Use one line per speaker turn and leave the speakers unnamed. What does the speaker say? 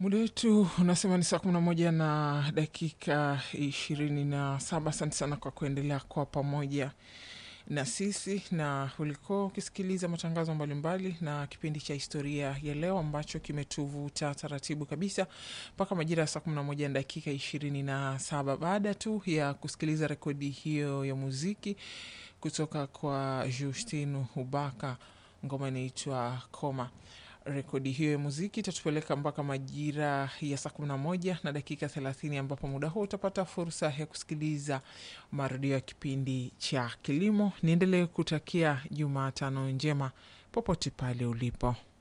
Muda wetu unasema ni saa kumi na moja na dakika ishirini na saba. Asante sana kwa kuendelea kwa pamoja na sisi, na ulikuwa ukisikiliza matangazo mbalimbali na kipindi cha historia ya leo ambacho kimetuvuta taratibu kabisa mpaka majira ya saa kumi na moja na dakika ishirini na saba baada tu ya kusikiliza rekodi hiyo ya muziki kutoka kwa Justinu Hubaka, ngoma inaitwa Koma. Rekodi hiyo ya muziki itatupeleka mpaka majira ya saa kumi na moja na dakika thelathini ambapo muda huo utapata fursa ya kusikiliza marudio ya kipindi cha kilimo. Niendelee kutakia Jumatano njema popote pale ulipo.